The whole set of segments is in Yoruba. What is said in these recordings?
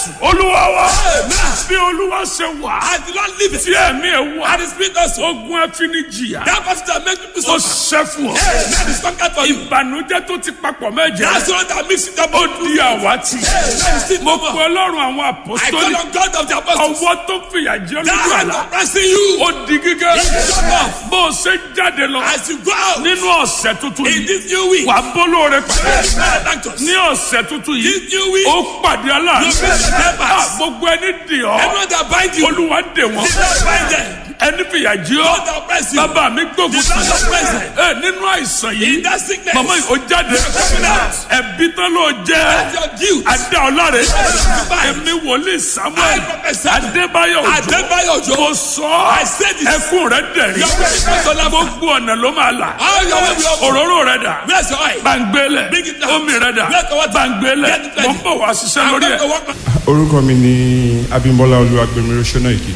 mercy. olúwa wa Amen. bí olúwa ṣe wà I did not live tí it. ẹ̀mí ẹ̀ wà And the spirit also. ogun ẹfinijìyà That person that makes people ó suffer. ṣẹ́ fún ọ Amen. Is conquered for you. ìbànújẹ́ tó ti papọ̀ mẹ́jẹ That's the one that makes it up. ó di àwátì Amen. Still mo no pe more. ọlọ́run àwọn I àpòsítọ́lì call on God of the apostles. ọwọ́ tó fìyà jẹ That lójú hand àlá oppressing you. ó di gígé It's enough. bó o ṣe jáde lọ As you go out nínú ọ̀sẹ̀ tuntun in yìí this new week. wà á bólú rẹ pàdé Amen. Thank us. ní ọ̀sẹ̀ tuntun yìí This new week. ó pàdé aláàánú You will help us. Ah, gbogbo ẹni dì ọ́ Everyone that bind you. olúwa dè wọ́n Did not bind them. ẹni fìyà jẹ ọ́ God that oppress you. bàbá mi gbógun Did not oppress them. ẹ nínú àìsàn yìí In that sickness. màmá yìí ó jáde coming out. ẹbí tán ló jẹ That's your guilt. adá ọlọ́rẹ̀ Justify. ẹ̀mí wòlíì samuel I prophesy. adébáyọ̀ òjò Adébáyọ̀ Òjó. mo sọ I said it. ẹkún rẹ dẹ̀rí Your way is not to laugh. gbogbo ọ̀nà ló máa là All your way will open. òróró rẹ dà Where's your oil? gbàngbélẹ̀ Bring it down. omi rẹ dà Get the water. gbàngbélẹ̀ Get it ready. mo ń bọ̀ wá ṣiṣẹ́ I'm lórí going to ẹ̀. work. orúkọ mi ni abimbola olúwagbèmí rọṣọnàìkì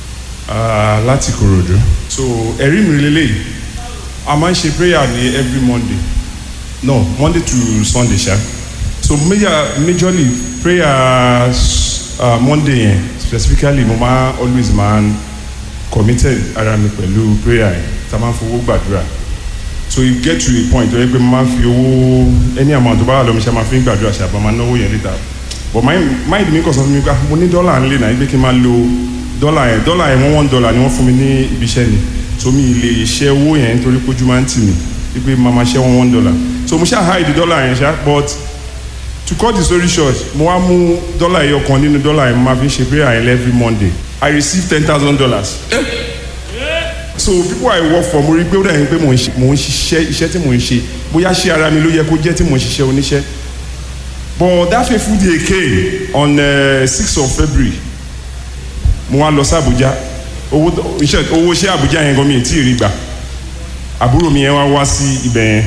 láti korodu so ẹ̀rí mi lélẹ́yìí a máa ń ṣe prayer ní every monday no monday to sunday ṣá so major majorly prayer uh, monday yẹn specifically mo máa always máa ń committed ara mi pẹ̀lú prayer yẹn tá a máa ń fowó gbàdúrà so you get to a point where pé mo máa ń fi owó any amount tó bá wà lọ́mọ ṣe máa fi ń gbàdúrà ṣe àbá máa náwó yẹn later but mind mind mi kàn sọ fún mi pé ah, mo ní dọ́là ńlẹ̀ náà pé kí n máa lo dọ́là yẹn dọ́là yẹn one one dollar ni wọ́n fún mi ní ibi iṣẹ́ ni so mi lè ṣe owó yẹn nítorí pé ojú máa ń tì mí wípé máa máa ṣe one one dollar so mo ṣáà hide dọ́là yẹn ṣá but to cut the story short mo wá mú dọ́là yẹn ọ̀kan nínú dọ́là yẹn mo máa fi ṣe prayer yẹn every monday i receive ten thousand dollars so people i work for mo rí pé ó dà yín pé mò ń ṣe- mò ń ṣiṣẹ́ iṣẹ́ tí mò ń ṣe bóyá ṣé ara mi ló yẹ kó jẹ́ tí mò ń ṣiṣẹ́ oníṣẹ́ but that fateful day came on six uh, of february mo wá lọ sí abuja owó tó- iṣẹ́ owó iṣẹ́ abuja yẹn gan mi ì tí ì rí gbà àbúrò mi yẹn wá wá sí ibẹ̀ yẹn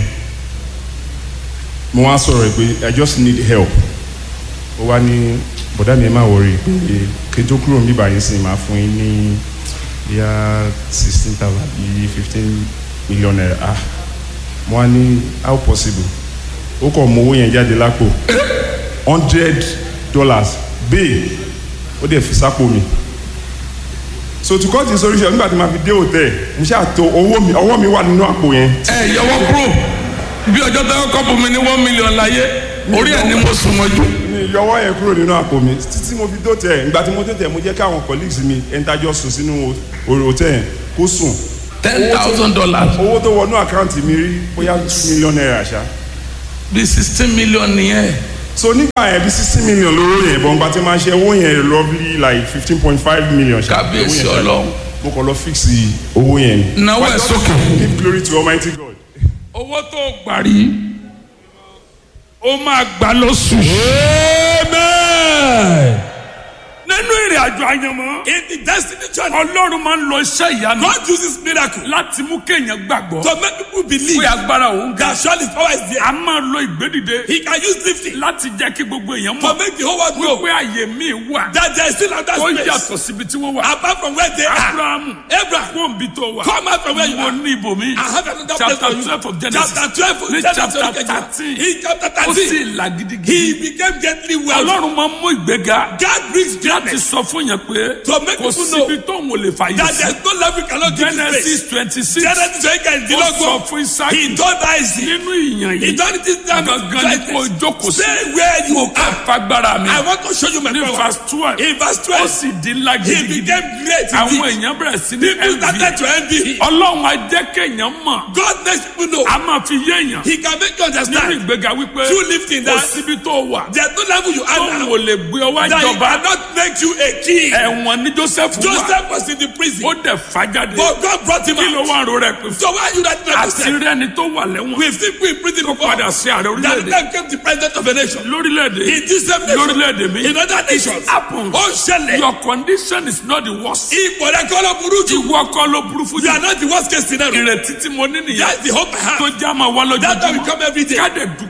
mo wá sọ̀rọ̀ ẹ̀ pé i just need help ó wá ní bọ̀dá mi ẹ má wọrí pé kí n tó kúrò níbí báyìí sí máa fún yín ní bíyà sixteen thousand bíi fifteen million naira ah mo wá ní how possible ó kàn mú owó yẹn jáde lápò hundred dollars bẹ́ẹ̀ ó dẹ̀ fi sápò mi so to cut the solution nígbà tí ma fi dé hotel mo ṣáà to owó mi ọwọ́ mi wà nínú àpò yẹn ẹ yọwọ kúrò bí ọjọ́ tẹ́wọ́ kọ́pù mi ní one million láyé orí ẹ̀ ni mo sùn mọ́jú. mi yọwọ́ yẹn kúrò nínú àpò mi títí mo fi dó tẹ̀ ìgbà tí mo dó tẹ̀ mo jẹ́ káwọn colleagues mi ẹ̀ńtájọ́ sùn sínú hotel yẹn kó sùn ten thousand dollars owó tó wọnú àkáǹtì mi rí bóyá two million naira ṣá bí sixteen million nìyẹn. so nígbà yẹn bí sixty million lóró yẹn bọ́n gba tí máa ṣe owó yẹn roughly like fifteen point five million ṣá Kábíyèsí Owó yẹn ṣá. Ọlọ́run. mo kàn lọ fix owó yẹn ni. Nawọ́ ẹ̀ sókè. give glory to almighty god. owó tó gbà rí ó máa gbà lóṣù. nínú ìrìn àjò àyànmọ́ In the destiny journey, ọlọ́run máa ń lo iṣẹ́ ìyanu God uses miracle láti mú kéèyàn gbàgbọ́ to make people believe pé agbára òun ga that surely his power is there. a máa lo ìgbédìde He can use lifting láti jẹ́ kí gbogbo èèyàn to mọ̀ make the whole world know pé àyè míì wà that there is still another tó space yàtọ̀ síbi tí wọ́n wà. apart from where they are. abrahamu Abraham, kóńbi tó wà come out from where you mo are. ní ibòmí I have another place chapter for you. twelve of genesis Chapter twelve, ní Genesis chapter orí kejìlá. thirteen In chapter ó sì thirteen, là he gidigidi became gently wealthy. ọlọ́run máa ń mú ìgbéga God brings láti greatness sọ fún yẹn pé To make kò people know síbi tó ń wòlé fàyè that sí there is no level you cannot give this genesis place. twenty six Genesis twenty ó sọ kejìdínlógún. fún isaki He told Isaac, nínú ìyàn he yìí told it is time gangan ni kò jókòó sí Stay where you are. fagbára mi I want to show you my ní power. verse twelve In verse ó twelve, sì di ńlá he gidigidi became great àwọn indeed. èèyàn bẹ̀rẹ̀ sí ní People started envy to envy him. ọlọ́run á jẹ́ kéèyàn mọ̀ God makes people know. a máa fi yé èèyàn He can make you nínú understand. ìgbéga wípé Through lifting kò that síbi tó wà there's no level you tó are ń now wò lè gbé ọwọ́ that he ìjọba cannot make you a king. ẹ̀wọ̀n ní joseph wà Joseph was in the prison, ó dẹ̀ fàjáde but God brought him kí ló out. wà rò rẹ̀ pé So why are you not àti understand? rẹ́ni tó wà lẹ́wọ̀n We've seen people in prison before. padà sí ààrẹ That orílẹ̀-èdè time came the president of a nation. lórílẹ̀-èdè In this same nation. lórílẹ̀-èdè mi In other nations. happen Ó ṣẹlẹ̀. your condition is not the worst Ipò rẹ̀ kọ́ ló burú jù. ìwọ kọ́ ló burú fún You jù are not the worst case scenario. ìrètí tí mo ní nìyẹn That's the hope I have. tó já máa wá That time will lójoojúmọ́ come every day. ká dẹ̀ dúpẹ́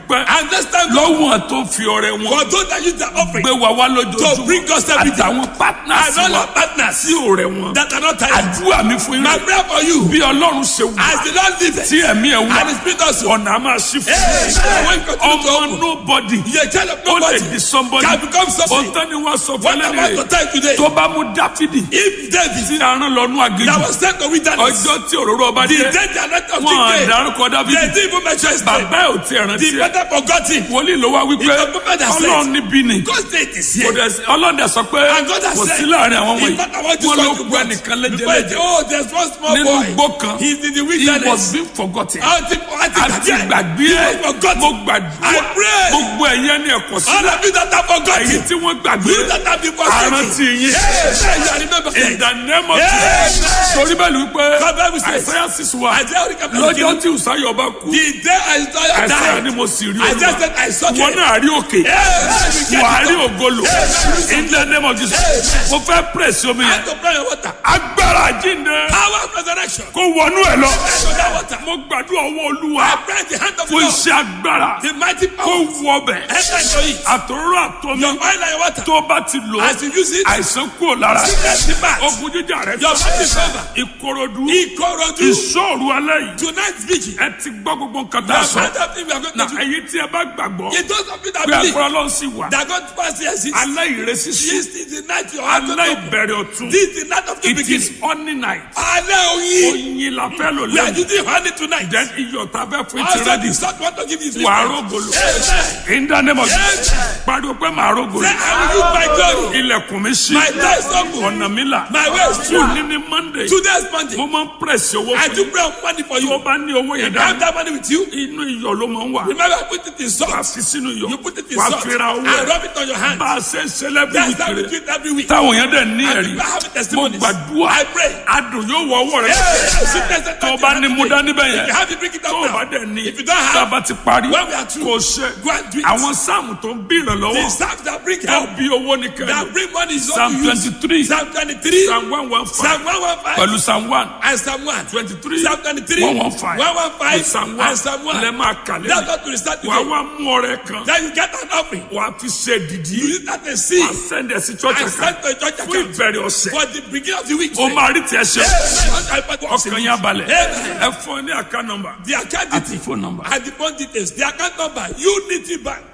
dúpẹ́ And this time, lọ́wọ́n tó fi ọrẹ wọn for those that use their offering gbé wa wá to bring lójoojúmọ́ us everything, àtàwọn partners and all wa our partners sí ọrẹ wọn that are not tired. àdúrà mi fún My yín prayer for you, bí ọlọ́run ṣe wù as the Lord liveth, tí ẹ̀mí ẹ̀ wá and the Spirit also, ọ̀nà á máa ṣí fún Hey, when continue to ọmọ open. nobody you are a child of ó lè nobody, di somebody can become something. ọ̀tọ́ ni wọ́n sọ fún What I'm about to ẹlẹ́rìí tell you today, tó bá mú dáfídì if David tí a rán lọ́nú that àgéjù was sent to wilderness, ọjọ́ tí òróró ọba the dé day the anointing of wọn king came, àdárúkọ they dáfídì didn't even mention his name. bàbá ẹ̀ ò tiẹ̀ rántí The ẹ̀ father forgot him. wòlíì ló wá wípé It's the prophet that said- ọlọ́run níbí ni God's day is kò here. dẹ̀ sí- ọlọ́run dẹ̀ sọ pé And God has kò said, sí láàrin àwọn in wọ̀nyí fact, I want to wọn ló talk to gbọ́ God. ẹnìkan Before lẹ́jẹ̀lẹ́jẹ̀ he- Oh, there's one small nínú boy. igbó kan He's in the he was wilderness. being forgotten Àti àti àti gbàgbé He ẹ̀ was forgotten. mo gbàdúrà I pray. gbogbo ẹ̀yẹ ní ẹ̀kọ́ All sílẹ̀ of you that are èyí forgotten. tí wọ́n gbàgbé You that have been forgotten. àrántí yín Yes, yes, I remember. in the name of Yes. Jesus torí bẹ́ẹ̀ ni wípé God Bible says- Isaiah six wa Isaiah only chapter lọ́jọ́ 15. tí Uzziah ọba kú The day I saw you Isaiah ni die, mo sì rí I just said I saw wọn you. náà rí òkè Yes, you wà á get rí it. ògolo in the name of Jesus mo fẹ́ pèsè omi I yẹn have to pray your water. agbára jíǹde Power of resurrection. kó wọnú ẹ lọ Go that water. mo gbàdúrà ọwọ́ olúwa I pray the hand of the fún Lord. iṣẹ́ agbára The mighty kó power. wọ ọbẹ̀ Enter into it. àtòrò àtọmí Your oil and your water. tó bá ti lò ó As you use it, àìsàn kúrò lára sickness depart. ogun jíjà rẹ Your body is over. ìkòròdú Ikorodu. ìṣòro alẹ́ yìí Tonight's vigil. ẹ ti gbọ́ gbogbo nǹkan tá The a sọ hand of him we are going na to do. èyí tí ẹ bá gbàgbọ́ It those of you that pé believe agbára lọ́n sì wà that God pass yes, it's alẹ́ ìrẹsì sí this is the night your heart will alẹ́ open. ìbẹ̀rẹ̀ ọ̀tún This is the night of the it is beginning. honey night Alẹ́ oyin. oyin la fẹ́ lò We are lẹ́nu using honey tonight. then iyọ̀ tá a fẹ́ fún ti Also, rẹ́dì the Lord want to give his wà á life. rògbòlò Amen. in the name of Amen. Jesus pariwo pé màá rògbòlò Say, I will use my glory. ilẹ̀kùn mi sí My door is open. ọ̀nà mi là My way is true. òní ní monday Today's Monday. mo máa ń pèsè owó I fún do yín pray on money for tó you. bá ní owó yẹn If you have dání that money with you, inú iyọ̀ ló máa ń wà remember I put it in wà á salt. fi sínú iyọ̀ You put it in wà á salt fi ra owó and ẹ̀ rub it on your hand. bá a ṣe ń ṣe lẹ́bí That's how we do wíkìrì it every week. táwọn yẹn dẹ̀ ní And ẹ̀rí people have mo testimonies. gbàdúrà I pray. adùn yóò wọ ọwọ́ rẹ Hey, sickness and tó o bá ní mú dání bẹ́ẹ̀ If yẹn you have it, bring it tó o up bá now. dẹ̀ ní If you don't tá a have, bá ti parí when we are through, kò ṣe go and do it. àwọn sáàmù tó ń bí ìrànlọ́wọ́ The psalms that bring tó help, bí owó ní kẹ́lẹ́ that bring money is psalm what you use. twenty three Psalm 23, psalm one one five Psalm 115, pẹ̀lú psalm one and Psalm 1. twenty three Psalm 23, one one five 115, psalm one and Psalm 1. lẹ́ máa kàlẹ́ That's what we start wà á today. wá mú ọrẹ kan Then you get an offering. wà á fi ṣe dìdí You use that and wà see. á sẹ́ndẹ̀ sí church I kan sent to a church fún account ìbẹ̀rẹ̀ ọ̀sẹ̀ for the beginning of the week. o máa rí tiẹ̀ ṣe Amen. ọkàn yẹn balẹ̀ Amen. ẹ fún ọ ní àká nọmba The account àti details phone number. and the phone details. The account number Unity Bank.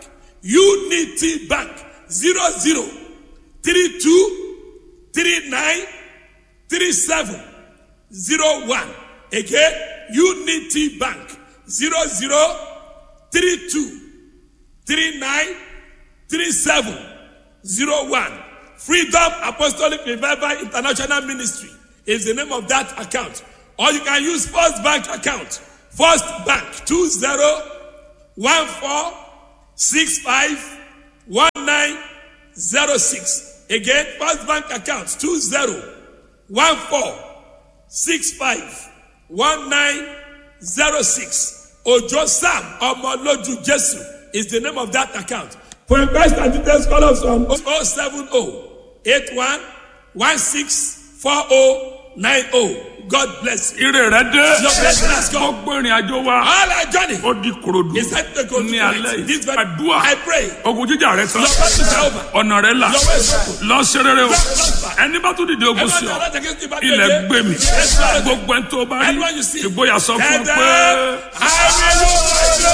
Unity Bank. Zero zero three two three nine three seven zero one. Again, Unity Bank. Zero zero three two three nine three seven zero one. Freedom Apostolic Revival International Ministry is the name of that account. Or you can use First Bank account. First Bank two zero one four six five one nine zero six. Again, First Bank account two zero one four six five one nine zero six. Ojo Sam Omoloju Jesu is the name of that account. For inquest and details, call us on 070 81 16 40 90. God bless you. ire rẹ dé Your blessing has come. gbogbo ìrìn àjò wa All our journey ó di korodu is set to go ní tonight. alẹ́ yìí This very àdúrà I pray. ogun jíjà rẹ tán Your blessing is over. ọ̀nà rẹ là Your way is open. lọ ṣe rere o Prosper. ẹni bá tún dìde ogun sí ọ Everyone that against you back ilẹ̀ again. gbé mi Yes, Lord. gbogbo ẹni tó bá rí Anyone you see. ìgboyà sọ fún ọ Tell them, pé. I will